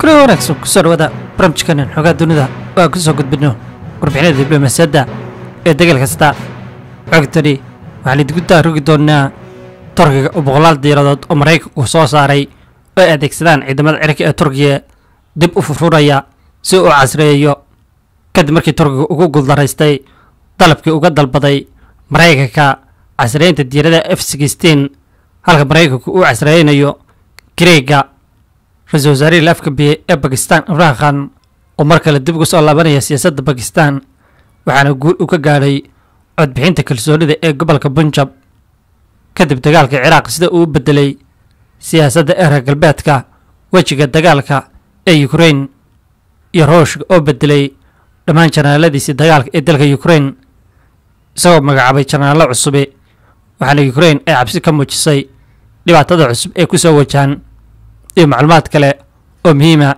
kula wanaagsan kusoo dhawaada barnaamijkanan xoogaa dunida oo aan kusoo gudbino warbixinada diblomaasiyadda ee dagaal kasta xogtani waxaan idinku taarugi doonaa turkiga oo boqolaal diiradood oo maraykanku soo saaray oo ay adeegsadaan ciidamada cirka ee turkiya dib u furfuraya si uu casreeyo kadib markii turkiga ugu guuldaraystay dalabkii uga dalbaday maraykanka casreynta diirada f sixteen halka maraykanku uu casreynayo greega ra-iisul wasaarihii la afgambiyey ee bakistan imraan khan oo mar kale dib ugu soo laabanaya siyaasadda bakistan waxaana guul u ka gaadhay codbixinta kalsoonida ee gobolka bunjab kadib dagaalka ciraaq sida uu u bedelay siyaasadda ee reer galbeedka wejiga dagaalka ee ukrain iyo ruushka oo bedelay dhammaan janaaladiisii dagaalka ee dalka ukrain isagoo magacaabay janaallo cusubi waxaana ukrain ay cabsi ka muujisay dhibaatada cusub ee kusoo wajahan iyo macluumaad kale oo muhiima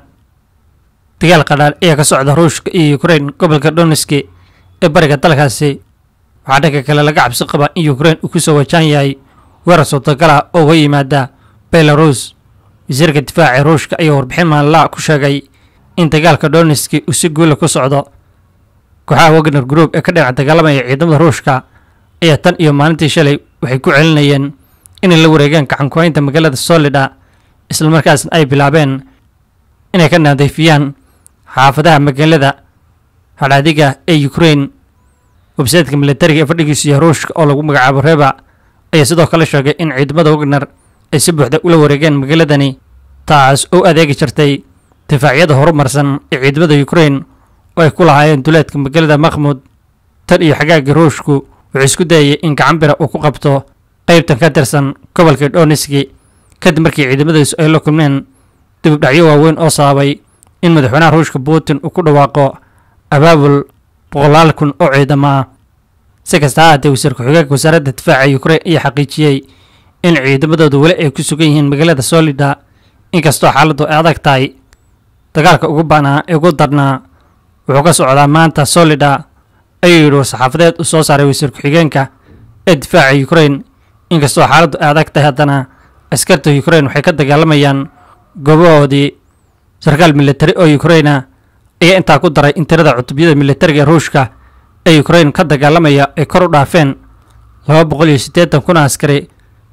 dagaal qadhaan ayaa ka socda ruushka iyo ukrain gobolka donetski ee bariga dalkaasi waxaa dhanka kale laga cabsi qabaa in ukrain uu kusoo wajahan yahay weerar suurtagal ah oo uga yimaada belarus wasiirka difaaca ruushka ayaa warbixin maalinlaha ku sheegay in dagaalka donetski uu si guula ku socdo kooxaha wagner group ee ka dhinac dagaalamaya ciidamada ruushka ayaa tan iyo maalintii shalay waxay ku celinayeen inay la wareegeen gacankuhaynta magaalada solida islamarkaasna ay bilaabeen inay ka nadiifiyaan xaafadaha magaalada hadhaadiga ee ukrain websaytka militariga ee fadhigiisu yahay ruushka oo lagu magacaabo reba ayaa sidoo kale sheegay in ciidamada wagner ay si buuxda ula wareegeen magaaladani taas oo adeegi jirtay difaacyada horumarsan ee ciidamada ukrain oo ay ku lahaayeen duleedka magaalada makhmud tan iyo xagaagii ruushku wuxuu isku dayayay in gacanbira uu ku qabto qaybtan ka tirsan gobolka donetski kadib markii ciidamadiisu ay la kulmeen dibudhacyo waaweyn oo sababay in madaxweynaha ruushka putin uu ku dhawaaqo abaabul boqolaal kun oo ciidamo ah si kasta ha haatee wasiir ku-xigeenka wasaaradda difaaca ukrain ayaa xaqiijiyey in ciidamadooda weli ay ku sugan yihiin magaalada solida inkastoo xaaladdu ay adag tahay dagaalka ugu banaa ee ugu darnaa wuxuu ka socdaa maanta solida ayuu yidhi war-saxaafadeed uu soo saaray wasiir ku-xigeenka ee difaaca ukrain inkastoo xaaladdu ay adag tahay haddana askarta ukrain waxay ka dagaalamayaan goobahoodii sarkaal militari oo ukraina ayaa intaa ku daray in tirada cutubyada militariga ruushka ee ukrain ka dagaalamaya ay kor u dhaafeen laba boqol iyo siddeetan kun askari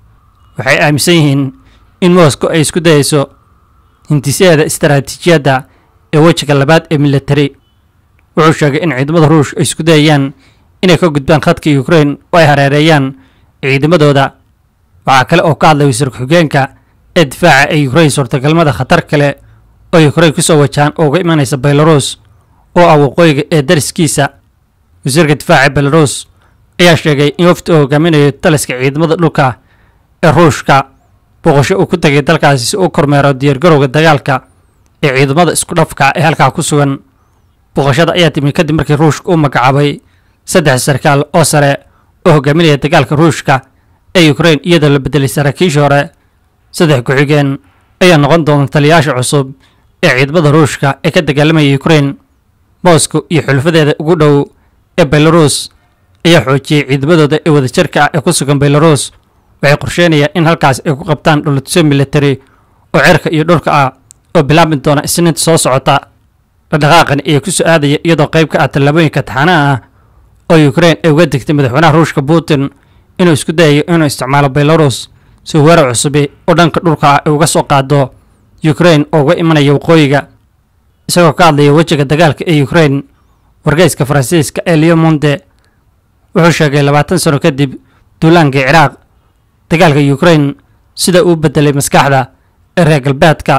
waxay aaminsan yihiin in moscow ay isku dayayso hintisaheeda istaraatiijiyadda ee wejiga labaad ee militari wuxuu sheegay in ciidamada ruushka ay isku dayayaan inay ka gudbaan khadka ukrain oo ay hareereeyaan ciidamadooda waxaa kale oo ka hadlay wasiir ku-xigeenka ee difaaca ee ukrain suurtagalmada khatar kale oo ukrain kusoo wajahan oo uga imanaysa belarus oo ah waqooyiga ee dariskiisa wasiirka difaaca belarus ayaa sheegay in wafdi uu hogaaminayo taliska ciidamada dhulka ee ruushka booqasho uu ku tegay dalkaasi si uu kormeero diyaargarowga dagaalka ee ciidamada isku dhafka ee halkaa ku sugan booqashada ayaa timi kadib markii ruushka uu magacaabay saddex sarkaal oo sare oo hogaaminaya dagaalka ruushka ee ukrain iyadoo la bedelay saraakiishii hore saddex ku-xigeen ayaa noqon doona taliyayaasha cusub ee ciidamada ruushka ee ka dagaalamaya ukrain moscow iyo xulufadeeda ugu dhow ee belarus ayaa xoojiyey ciidamadooda ee wadajirka ah ee ku sugan belarus waxay qorsheynayaan in halkaas ay ku qabtaan dhulatusyo militari oo cirka iyo dhulka ah oo bilaabi doona isniinta soo socota dhaqdhaqaaqani ayaa ku soo aadaya iyadoo qayb ka ah tallaabooyinka taxanaha ah oo ukrain ay uga degtay madaxweynaha ruushka putin inuu isku dayayo inuu isticmaalo belarus si weerar cusubi oo dhanka dhulka ah ay uga soo qaado ukrain oo uga imanaya waqooyiga isagoo ka hadlaya wejiga dagaalka ee ukrain wargeyska faransiiska ee leo monde wuxuu sheegay labaatan sano kadib duulaankii ciraaq dagaalka ukrain sida uu bedelay maskaxda ee reer galbeedka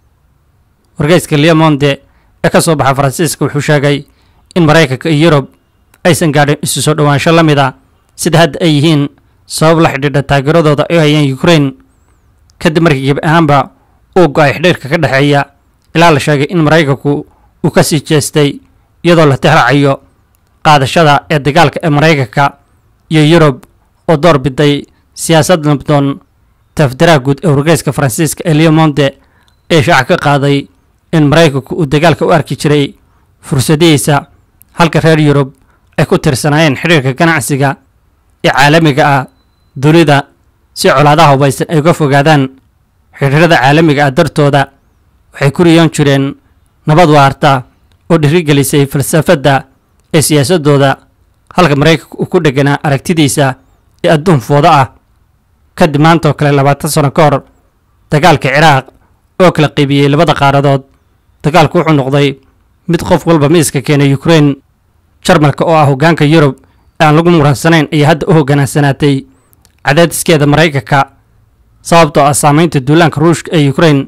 wargeyska leo monde ee ka soo baxa faransiiska wuxuu sheegay in maraykanka iyo yurub aysan gaadhin isu soo dhowaansho la mid a sida hadda ay yihiin sabab la xidhiidha taageeradooda ay hayaan ukrain kadib markii gebi ahaanba uu go-ay xidhiirka ka dhexeeya ilaa la sheegay in maraykanku uu ka sii jeestay iyadoo la tixraacayo qaadashada ee dagaalka ee maraykanka iyo yurub oo door biday siyaasad nabdoon tafdaraha guud ee wargeyska faransiiska ee leo monde ee shaaca ka qaaday in maraykanku uu dagaalka u arki jiray fursadihiisa halka reer yurub ay ku tirsanaayeen xidhiirka ganacsiga ee caalamiga ah dunida si colaadaha hubaysan ay uga fogaadaan xidhiirada caalamiga ah dartooda waxay ku riyoon jireen nabad waarta oo dhirigelisay falsafadda ee siyaasaddooda halka maraykanka uu ku dheganaa aragtidiisa ee adduun foodo ah kadib maantoo kale labaatan sano ka hor dagaalka ciraaq oo kala qaybiyey labada qaaradood dagaalku wuxuu noqday mid qof walba miiska keenay ukrain jarmalka oo ah hoggaanka yurub ee aan lagu muransanayn ayaa hadda u hoggaansanaatay cadaadiskeeda maraykanka sababtoo ah saamaynta duulaanka ruushka ee ukrain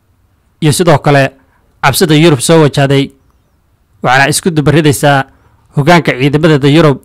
iyo sidoo kale cabsida yurub soo wajahday waxaana isku dubaridaysaa hoggaanka ciidamadeeda yurub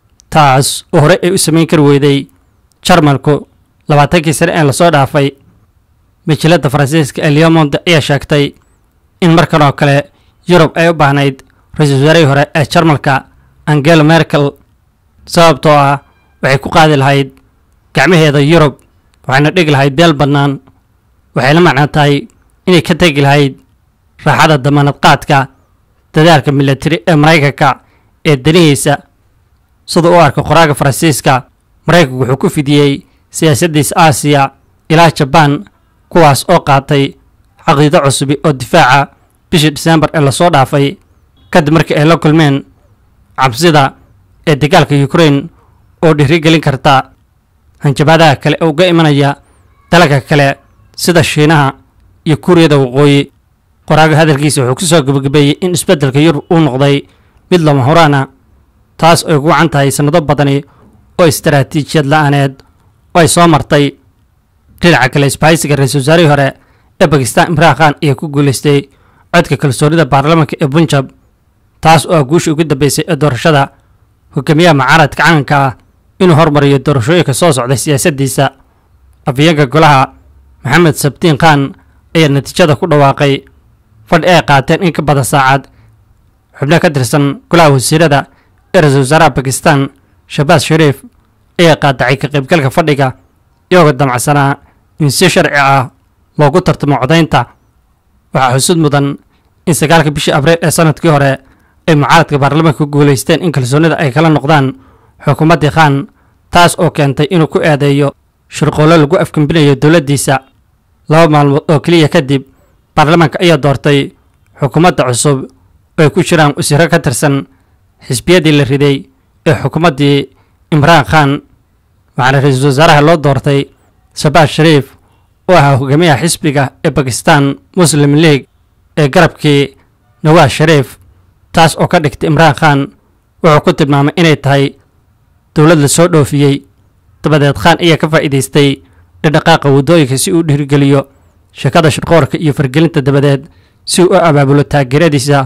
taas oo hore ay u samayn kari weyday jarmalku labaatankii sane ee lasoo dhaafay majalada faransiiska ee leomonde ayaa sheegtay in markan oo kale yurub ay u baahnayd ra-iisul wasaarihii hore ee jarmalka angela merkel sababtoo ah waxay ku qaadi lahayd gacmaheeda yurub waxayna dhigi lahayd beel bannaan waxay la macnaa tahay inay ka tegi lahayd raaxada damaanad qaadka dadaalka milatari ee maraykanka ee danihiisa sida u arka qoraaga faransiiska maraykanku wuxuu ku fidiyey siyaasaddiisa aasiya ilaa jabaan kuwaas oo qaatay caqiido cusubi oo difaaca bishii diseembar ee lasoo dhaafay kadib markii ay la kulmeen cabsida ee dagaalka ukrain oo dhiirigelin karta hanjabaadaha kale ee uga imanaya dalalka kale sida shiinaha iyo kuuriyada waqooyi qoraaga hadalkiisa wuxuu ku soo gebagabeeyey in isbeddelka yurub uu noqday mid lama horaana taas ay ugu wacan tahay sannado badani oo istaraatiijiyad la-aaneed oo ay soo martay dhinaca kale isbahaysiga ra-iisul wasaarihii hore ee bakistan imraan khan ayaa ku guulaystay codka kalsoonida baarlamaanka ee bunjab taas oo ah guushii ugu dambeysay ee doorashada hogaamiyaha mucaaradka calanka ah inuu hormariyo doorashooyinka soo socday siyaasaddiisa afhayeenka golaha maxamed sabtiin khan ayaa natiijada ku dhawaaqay fadhi ay qaateen in ka badan saacad xubno ka tirsan golaha wasiirada ee ra-iisul wasaaraha bakistan shabaas shariif ayaa qaadacay ka qaybgalka fadhiga iyagoo damacsanaa in si sharci ah loogu tartamo codaynta waxaa xusud mudan in sagaalka bishii abriil ee sanadkii hore ay mucaaradka baarlamaanka ku guulaysteen in kalsoonida ay kala noqdaan xukuumaddii khan taas oo keentay inuu ku eedeeyo shirqoollo lagu afgembinayo dowladdiisa laba maalmood oo keliya kadib baarlamaanka ayaa doortay xukuumadda cusub oo ay ku jiraan wasiiro ka tirsan xisbiyadii la riday ee xukuumaddii imraan khan waxaana ra-iisul wasaaraha loo doortay shabaas shariif oo ahaa hogaamiyaha xisbiga ee bakistan muslim league ee garabkii nawaas shariif taas oo ka dhigtay imraan khan wuxuu ku tilmaamay inay tahay dowlad la soo dhoofiyey dabadeed khan ayaa ka faa'iidaystay dhadhaqaaqa waddooyinka si uu dhiirigeliyo shakada shirqoorka iyo fargelinta dabadeed si uu u abaabulo taageeradiisa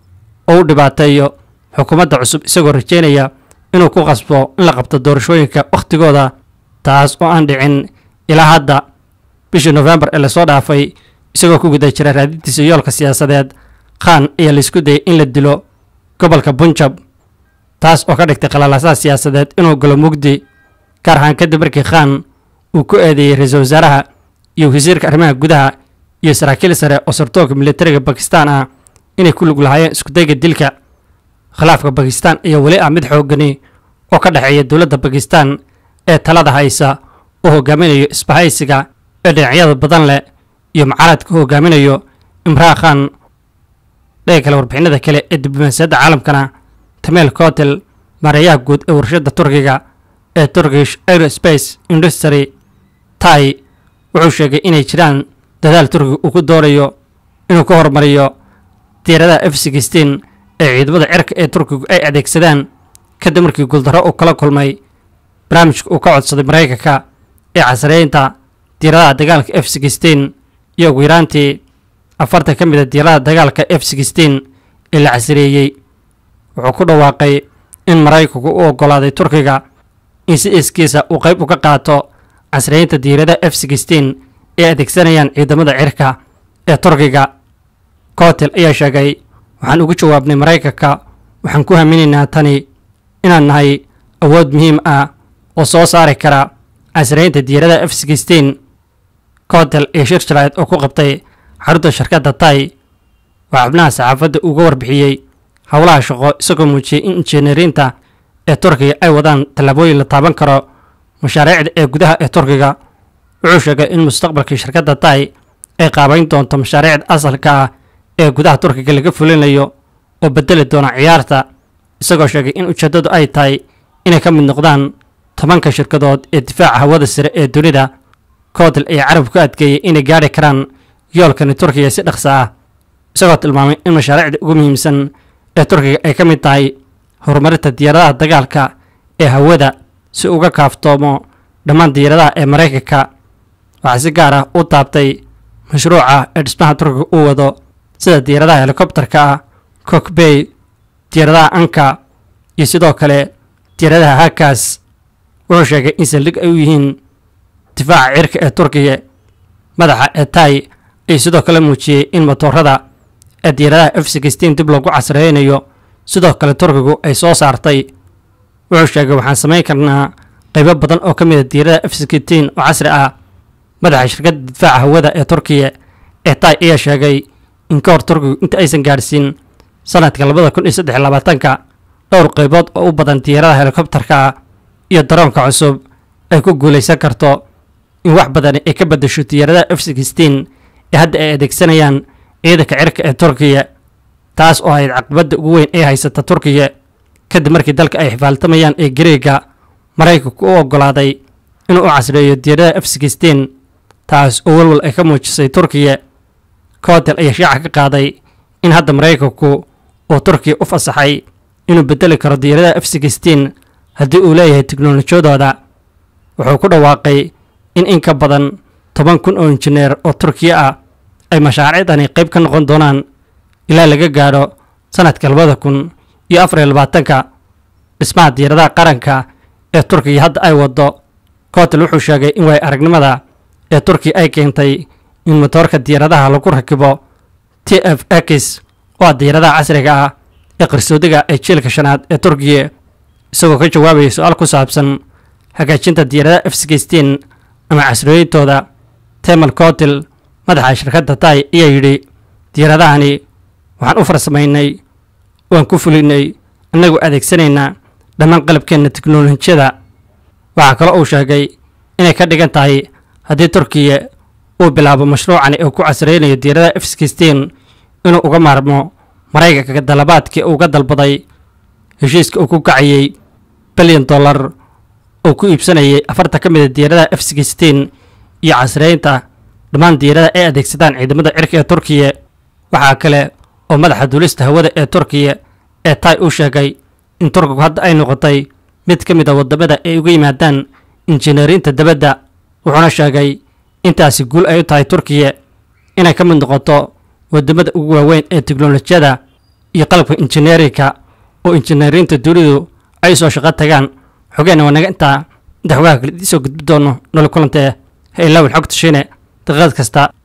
oo u dhibaateeyo xukuumadda cusub isagoo rajeynaya inuu ku qasbo in la qabto doorashooyinka wakhtigooda taas oo aan dhicin ilaa hadda bishii nofembar ee lasoo dhaafay isagoo ku guda jira raadintiisa yoolka siyaasadeed khan ayaa laisku dayay in la dilo gobolka bunjab taas oo ka dhigtay qalalasaha siyaasadeed inuu galo mugdi gaar ahaan kadib markii khan uu ku eedeeyey ra-iisul wasaaraha iyo wasiirka arrimaha gudaha iyo saraakiil sare oo sartoonka militariga bakistan ah inay ku lug lahaayeen iskudayga dilka khilaafka bakistan ayaa weli ah mid xoogani oo ka dhexeeya dowladda bakistan ee talada haysa oo hogaaminayo isbahaysiga ee dhinacyada badan leh iyo mucaaradka hogaaminayo imraan khan dhaga kale warbixinada kale ee diblomaasiyadda caalamkana tameel kotel maareeyaha guud ee warshadda turkiga ee turkish aerospace industry tai wuxuu sheegay inay jiraan dadaal turkiga uu ku doonayo inuu ka hormariyo diiradaha f sixteen ee ciidamada cirka ee turkigu ay adeegsadaan kadib markii guuldarro uu kala kulmay barnaamijka uu ka codsaday maraykanka ee casriyeynta diiradaha dagaalka f sixteen iyo ugu yaraantii afartan ka mid a diiradaha dagaalka f sixteen ee la casriyeeyey wuxuu ku dhawaaqay in maraykanku u oggolaaday turkiga in si iskiisa uu qayb uga qaato casriyeynta diiradaha f sixteen ee adeegsanayaan ciidamada cirka ee turkiga kotel ayaa sheegay waxaan ugu jawaabnay maraykanka waxaan ku haminaynaa tani inaan nahay awood muhiim ah oo soo saari kara casriyeynta diiradaha f sixteen kotel iyo shir jaraa'id oo ku qabtay xarunta shirkadda tai waxaa xubnaha saxaafadda uga warbixiyey howlaha shaqo isagoo muujiyey in injineeriinta ee turkiga ay wadaan tallaabooyin la taaban karo mashaariicda ee gudaha ee turkiga wuxuu sheegay in mustaqbalkii shirkadda tai ay qaabayn doonto mashaariicda asalka ah ee gudaha turkiga laga fulinayo oo bedeli doona ciyaarta isagoo sheegay in ujeeddadu ay tahay inay ka mid noqdaan tobanka shirkadood ee difaaca hawada sare ee dunida koodil ayaa carab ku adkeeyey inay gaadhi karaan yoolkani turkiga si dhaqso ah isagoo tilmaamay in mashaariicda ugu muhiimsan ee turkiga ay ka mid tahay horumarinta diyaaradaha dagaalka ee hawada si uga kaaftoomo dhammaan diyaaradaha ee maraykanka waxaa si gaar ah u taabtay mashruuca ee dhismaha turkiga uu wado sida diyaaradaha helikobtarka ah kokbey diyaaradaha anka iyo sidoo kale diyaaradaha hakaas wuxuu sheegay in saldhig ay u yihiin difaaca cirka ee turkiga madaxa ee tay ayuu sidoo kale muujiyey in motoorada ee diyaaradaha f sixteen dib loogu casreynayo sidoo kale turkigu ay soo saartay wuxuu sheegay waxaan samayn karnaa qaybo badan oo ka mid a diyaaradaha f sixteen oo casri ah madaxa shirkadda difaaca hawada ee turkiya ee tay ayaa sheegay in ka hor turkigu inta aysan gaadhsiin sanadka labada kun iyo saddex iyo labaatanka dhowr qaybood oo u badan diyaaradaha helikobtarka iyo daroonka cusub ay ku guulaysan karto in wax badani ay ka beddesho diyaaradaha f sixteen ee hadda ay adeegsanayaan ciidanka cirka ee turkiya taas oo ahayd caqabadda ugu weyn ee haysata turkiya kadib markii dalka ay xifaaltamayaan ee gareega maraykanku u oggolaaday inuu u casreeyo diyaaradaha f sixteen taas oo walwal ay ka muujisay turkiya kootel ayaa shaaca ka qaaday in hadda maraykanku uu turkiya u fasaxay inuu bedeli karo diyaaradaha f sixteen haddii uu leeyahay teknolojiyadooda wuxuu ku dhawaaqay in in ka badan toban kun oo injineer oo turkiya ah ay mashaariicdani qayb ka noqon doonaan ilaa laga gaadho sanadka labada kun iyo afar iyo labaatanka dhismaha diyaaradaha qaranka ee turkiya hadda ay waddo kootel wuxuu sheegay in waay aragnimada ee turkiya ay keentay in motoorka diyaaradaha lagu rakibo t f x oo ah diyaaradaha casriga ah ee qarsoodiga ee jiilka shanaad ee turkiya isagoo ka jawaabaya su-aal ku saabsan hagaajinta diyaaradaha f sixteen ama casriyeyntooda temal kootil madaxa shirkadda tay ayaa yidhi diyaaradahani waxaan u farsamaynay waan ku fulinay annagoo adeegsanaynaa dhammaan qalabkeenna teknolojiyada waxaa kaloo uu sheegay inay ka dhigan tahay haddii turkiya uu bilaabo mashruucani uu ku casreynayo diyaaradaha f sixteen inuu uga maarmo maraykanka dalabaadkii uga dalbaday heshiiska uu ku kacayey bilyan dollar oo ku iibsanayay afarta ka mid a diyaaradaha f sixteen iyo casreynta dhammaan diyaaradaha ay adeegsadaan ciidamada cirka ee turkiya waxaa kale oo madaxa duulista hawada ee turkiya ee tay uu sheegay in turkigu hadda ay noqotay mid ka mid a waddamada ay uga yimaadaan injineeriinta dabadda wuxuuna sheegay intaasi guul ay u tahay turkiya inay ka mid noqoto waddamada ugu waaweyn ee teknolojiyada iyo qalabka injineerinka oo injineeriinta dunidu ay soo shaqo tagaan xogeenna waa naga intaa inta xogaha kale idiin soo gudbi doono nolol kulantee ha ilaawin xogta shiine daqiiqad kasta